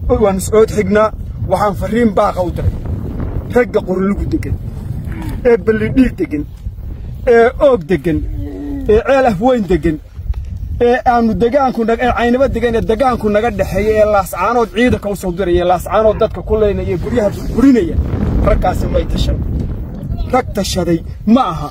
waan is-ood xignaa waxaan farriin baaqa u diray ragga qorlugu deggan ee ballidhiig deggan ee oog deggan ee ceel afweyn deggan ee aanu degaanku ee caynaba degan ee degaanku naga dhexeeya ee laascaanood ciidanka u soo diraya ee laascaanood dadka ku leynaya ee guryaha burburinaya raggaasi may tashaday rag tashaday ma aha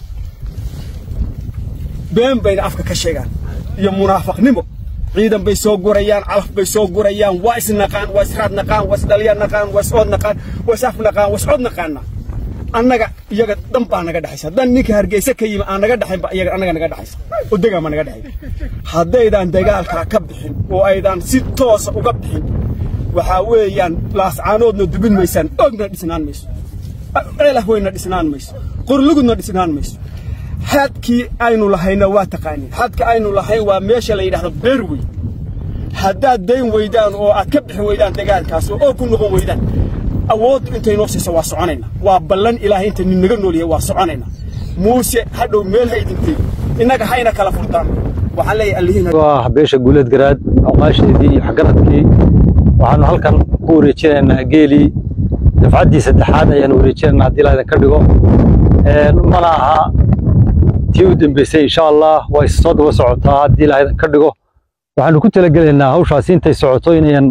been bayna afka ka sheegaan iyo munaafaqnimo ciidan bay soo gurayaan calaf bay soo gurayaan waa isnaqaan waa israad naqaan waa isdhalya naqaan waa iscood naqaan waa isaf naqaan waa iscod naqaana annaga iyaga dhan baa naga dhexaysa haddaan ninka hargeysa ka yimi aan naga dhexayn ba iyaga annaga naga dhexaysa oo degaan baa naga dhexay haddaydaan dagaalkaa ka bixin oo aydaan si toosa uga bixin waxaa weeyaan laascaanoodna dubin maysaan oogna dhisnaan mayso ceelah weyna dhisnaan mayso qorlugudna dhisnaan mayso xadkii aynu lahayna waa taqaaniin xadka aynu lahayn waa meesha la yidhahdo beer wey haddaad dayn weydaan oo aad ka bixi weydaan dagaalkaas oo ku noqon weydaan awooddu intay noo siiso waa soconayna waa ballan ilaahay inta nin naga nool yahay waa soconayna muuse hadhow meel ha idintay innaga hayna kala furtaan waxaan leeyahay allihiin waa beesha guuleed garaad awqaasheedii iyo waxgaradkii waxaanu halkan ku wareejinaynaa geelii dafcaddii saddexaad ayaanu wareejinaynaa haddii ilaa idinka dhigo mana aha tii u dambeysay insha allah waa is soo daba socotaa haddii ilaa idinka dhigo waxaanu ku talagelaynaa hawshaasi intay socoto inayan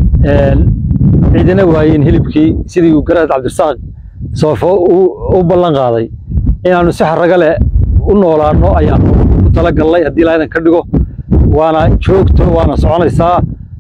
ciidina waayeen hilibkii sidii uu garaad cabdirasaaq soofo u ballan qaaday inaannu si xarraga leh u noolaanno ayaanu ku talagallay haddii ilaa idinka dhigo waana joogto waana soconaysaa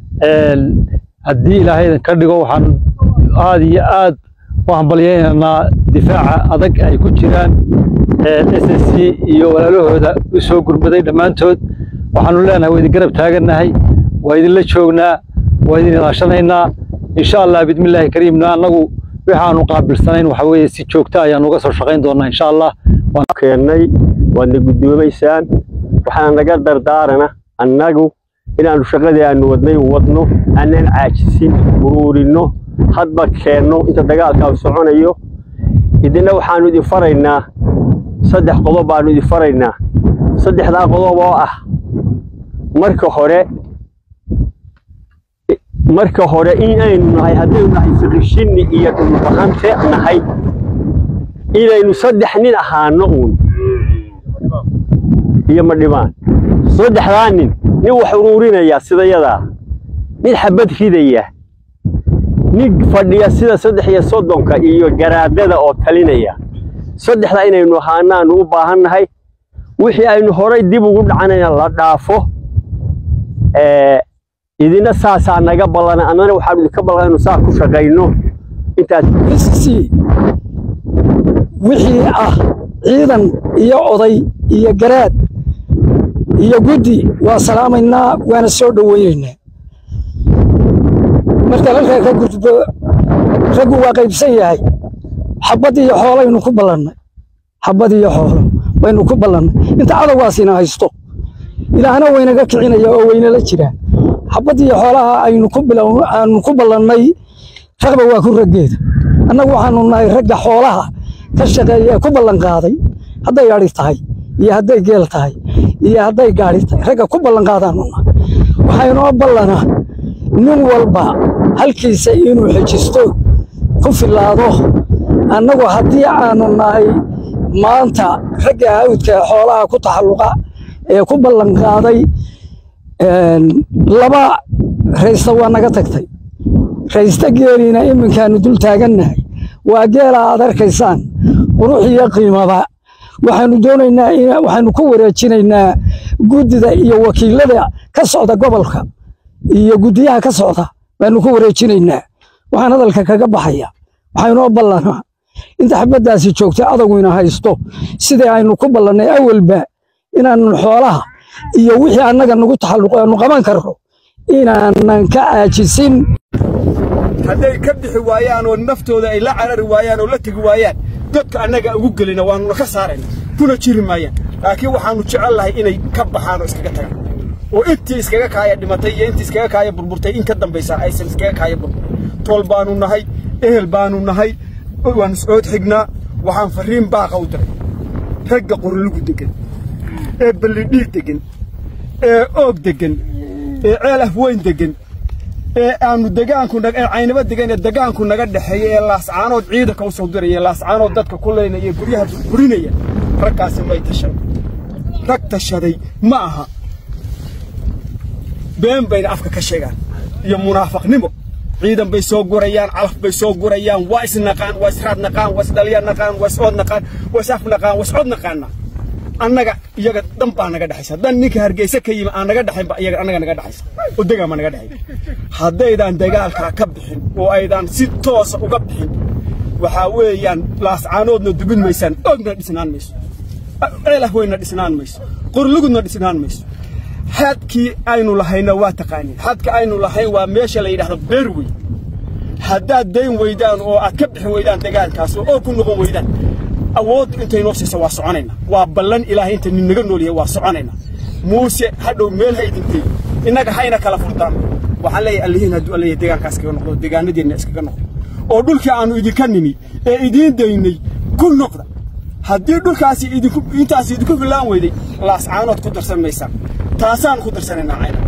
haddii ilaahay idinka dhigo waxaan aad iyo aad u hambalyaynaynaa difaaca adag ay ku jiraan s s c iyo walaalahooda u soo gurmaday dhammaantood waxaanu leenahay waa idin garab taagannahay waa idinla joognaa waa idin ilaashanaynaa insha allah bidmillaahi kariimna annagu waxaanu qaabilsanayn waxa weeye si joogta ayaanu uga soo shaqayn doonaa insha allah keennay waadna guddoomaysaan waxaana naga dardaarana annagu inaannu shaqadii aanu wadnay wadno aanan caajisin uruurinno hadba keenno inta dagaalkaa soconayo idinna waxaannu idin faraynaa saddex qodob baannu idin faraynaa saddexdaa qodob oo ah marka hore marka hore in aynu nahay haddaynu nahay fiqishinni iyo dhulbahante nahay inaynu saddex nin ahaano uun iyo ma dhibaan saddexdaa nin nin wax uruurinaya sida yadaa nin xabad ridaya nin fadhiya sida saddex iyo soddonka iyo garaadada oo talinaya saddexdaa inaynu ahaanaanu u baahan nahay wixii aynu horay dib ugu dhacanayna la dhaafo idina saasaa naga ballana annana waxaanu idinka ballan inu saa ku shaqayno intaas wixii ah ciidan iyo oday iyo garaad iyo guddi waa salaamaynaa waana soo dhoweynaynaa marka halkaa ka gudbo raggu waa qaybsan yahay xabbad iyo xoolaynu ku ballannay xabbad iyo xoolo baynu ku ballannay inta cadowgaasina haysto ilaahna waynaga kicinaya oo waynala jiraan xabbad iyo xoolaha aynu ku aanu ku ballannay raqba waa ku raggeeda annagu waxaanu nahay ragga xoolaha ka shaqeeya ee ku ballan qaaday hadday adhi tahay iyo hadday geel tahay iyo hadday gaadhi tahay ragga ku ballan qaadaanu nahay waxaynoo ballanaa nin walba halkiisa inuu xejisto ku filaado annagu haddii aanu nahay maanta ragga hawdka xoolaha ku taxalluqa ee ku ballan qaaday laba raysta waa naga tagtay raysta geeliina iminkaanu dul taagannahay waa geela aad arkaysaan qurux iyo qiimaba waxaanu doonaynaa waxaanu ku wareejinaynaa guddida iyo wakiilada ka socda gobolka iyo guddiyaha ka socda baanu ku wareejinaynaa waxaan hadalka kaga baxaya waxaynoo ballanaa inta xabaddaasi joogtay adaguyna haysto sidii aynu ku ballannay awalba inaanu xoolaha iyo wixii annaga nagu taxalluqo aanu qaban karno inaanan ka aajisin hadday ka bixi waayaan oo naftooda ay la carari waayaan oo la tegi waayaan dadka annaga ugu gelina waanuna ka saarayna kuna jiri maayaan laakiin waxaannu jecel lahay inay ka baxaan oo iskaga tagaan oo intii iskaga kaaya dhimatay iyo intii iskaga kaaya burburtay in ka dambaysa aysan iskaga kaaya burbur tool baanu nahay ehel baanu nahay waan is-ood xignaa waxaan farriin baaqa u diray ragga qorlugu deggan ee ballidhiig deggan ee oog deggan ee ceel afweyn deggan ee aanu degaanku ee caynaba degan ee degaanku naga dhexeeya ee laascaanood ciidanka u soo diraya laascaanood dadka ku leynaya ee guryaha burinaya raggaasi may tashan rag tashaday ma aha been bayna afka ka sheegaan iyo munaafaqnimo ciidan bay soo gurayaan calaf bay soo gurayaan waa isnaqaan waa israad naqaan waa isdhalya naqaan waa iscood naqaan waa isaf naqaan waa iscod naqaana annaga iyaga dan baa naga dhexaysa dan ninka hargeysa ka yimi aan naga dhexayn ba iyaga annaga naga dhexaysa oo degaan baa naga dhexay haddaydaan dagaalkaa ka bixin oo aydaan si toosa uga bixin waxaa weeyaan laascaanoodna dubin maysaan ogna dhisnaan mayso ceelah weyna dhisnaan mayso qorlugudna dhisnaan mayso xadkii aynu lahayna waa taqaaniin xadka aynu lahayn waa meesha la yidhaahdo beer wey haddaad dayn weydaan oo aad ka bixin weydaan dagaalkaas oo ku noqon weydaan awood intay noo siisa waa soconayna waa ballan ilaahay inta nin naga nool yahay waa soconayna muuse hadhow meel ha idintay innaga hayna kala furtaan waxaan leeyahay allihiin hadduu alleeyahay deegaankaas kaga noqdo deegaanadeenna iskaga noqdo oo dhulkii aannu idinka nimi ee idiin daynay ku noqda haddii dhulkaasi idinku intaasi idinku filaan weyday laascaanood ku darsan maysaan taasaan ku darsanaynaa cayna